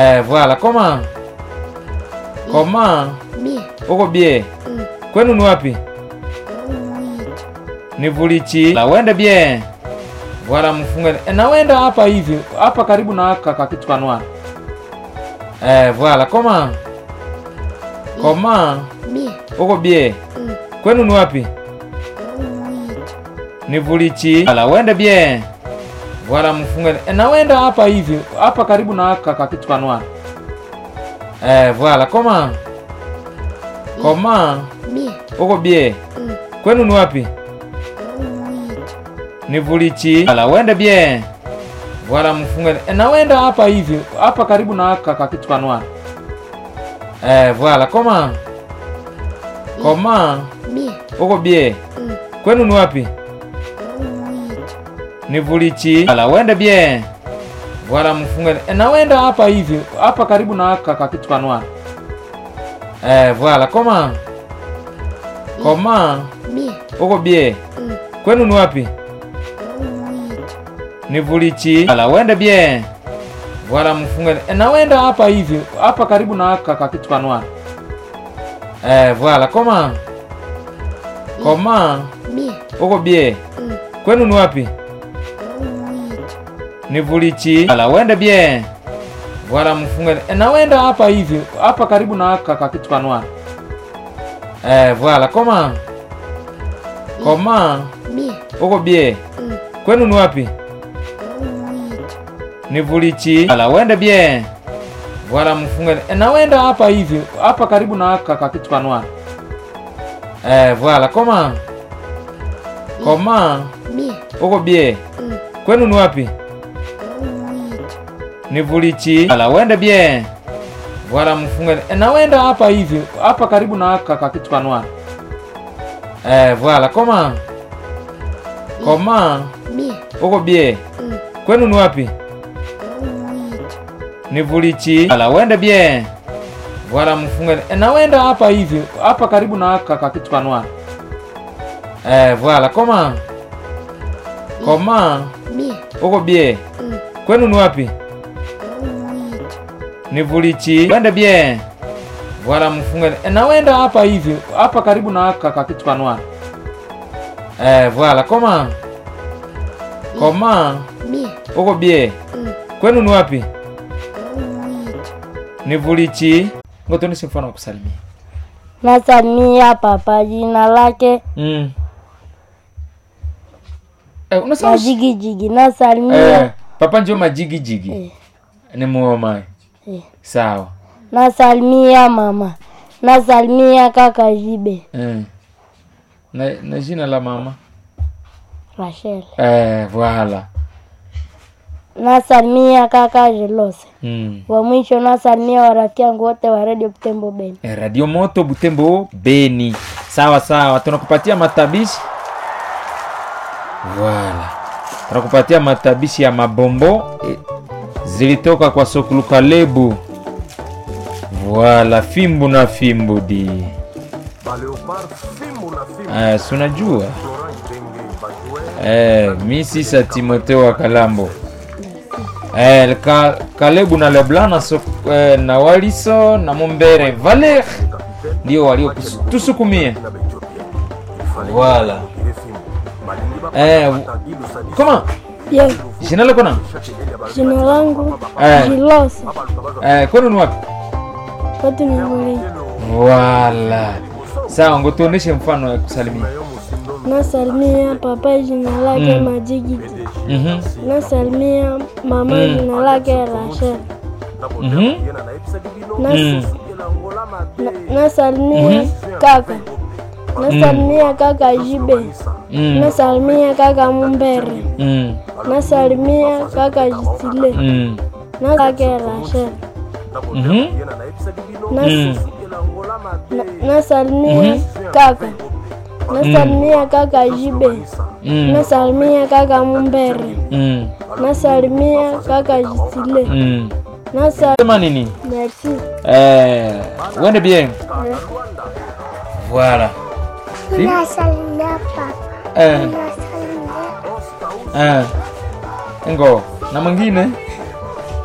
Eh, voilà, comment? Comment? Bien. Uko bie? Mm. Kwenu ni wapi? Oui. Ni Vulichi. La wende bien. Voilà mfunge. E, na wenda hapa hivi, hapa karibu na kaka kitu kanwa. Eh, voilà, comment? Comment? Bien. Uko bie? Mm. Kwenu ni wapi? Oui. Ni Vulichi. La wende bien. Voilà mfunge. E, na wenda hapa hivi, hapa karibu na kaka kitu kanwa. Eh, voilà, comment? Comment? Bien. Uko bie? Mm. Kwenu ni wapi? Oui. Ni Vulichi. La wende bien. Voilà mfunge. E, na wenda hapa hivi, hapa karibu na kaka kitu kanwa. Eh, voilà, comment? Comment? Bien. Uko bie? Mm. Kwenu ni wapi? Oui. Ni Vulichi. La wende bien. Voilà mfunge. E, na wenda hapa hivi, hapa karibu na kaka kitu kanwa. Eh, voilà, comment? Comment? Bien. Uko bie? Mm. Kwenu ni wapi? Oui. Ni Vulichi. La wende bien. Voilà mfunge. E, na wenda hapa hivi, hapa karibu na kaka kitu kanwa. Eh, voilà, comment? Comment? Bien. Uko bie? Mm. Kwenu ni wapi? Oui. Ni Vulichi. La wende bien. Voilà mfunge. E, na wenda hapa hivi, hapa karibu na kaka kitu kanwa. Eh, voilà, comment? Comment? Bien. Uko bie? Mm. Kwenu ni wapi? Oui. Ni Vulichi. La wende bien. Voilà mfunge. E, na wenda hapa hivi, hapa karibu na kaka kitu kanwa. Eh, voilà, comment? Comment? Bien. Uko bie? Mm. Kwenu ni wapi? Oui. Ni Vulichi. La wende bien. Voilà mfunge. E, na wenda hapa hivi, hapa karibu na kaka kitu kanwa. Eh, voilà, comment? Comment? Bien. Uko bie? Mm. Kwenu ni wapi? Oui. Ni Vulichi. La wende bien. Voilà mfunge. E, na wenda hapa hivi, hapa karibu na kaka kitu kanwa. Eh, voilà, comment? Comment? Bien. Uko bie? Mm. Kwenu ni wapi? Oui. Ni Vulichi. Wende bien. Voilà mfunge. E, na wenda hapa hivi, hapa karibu na kaka kitu kanwa. Eh, voilà, comment? Comment? Bien. Uko bie? Mm. Kwenu ni wapi? Oui. Ni Vulichi. Ngotonishe mfano wa kusalimia. Nasalimia papa jina lake Mm. Eh, unasema Majigijigi. Nasalimia eh, papa njo majigi jigi. Eh. Ni muoma. Eh. Sawa. nasalimia mama. Nasalimia kaka Jibe Eh. Na, na jina la mama? Rachel. Eh, voilà. Nasalimia kaka Jelose. Mm. Wa mwisho nasalimia warafiki yangu wote wa Radio Butembo Beni. Eh, Radio Moto Butembo Beni. Sawa sawa, tunakupatia matabishi. Voilà. Tunakupatia matabishi ya mabombo eh, zilitoka kwa Sokuluka Lebu. Voilà, fimbu na fimbu di. Eh, si unajua? Eh, mi sisa Timotheo wa Kalambo. Eh, ka, Kalebu na Leblanc na, so, eh, na Waliso na Mumbere Valer ndio waliotusukumia. Voilà. Eh, koma Ye, jina lako na jina langu Eh. Jilose. eh, kwenu ni wapi? Watu ni muli. Voilà. Sawa, ngotuoneshe mfano wa kusalimia. Nasalimia papa jina lake Mm. Majigiji. Mhm. Nasalimia mama Mm. jina lake Rachel. Mhm. Nas, Mm. na, nasalimia kaka. Nasalimia kaka Jibe. Mm. Nasalimia kaka Mumbere. Mm. Nasalimia kaka Jisile. Mm. Na kake Rachel. Mhm. Nas, Mm. na, nasalimia Mhm. kaka. Nasalimia kaka Jibe. Mm. Nasalimia kaka Mumbere. Mm. Nasalimia kaka Jisile. Mm. Nasa Sema nini? merci. Eh, wende bien. Voilà. Si? Nasalimia papa. Eh, Nasalimia eh. Ngo, na mwingine?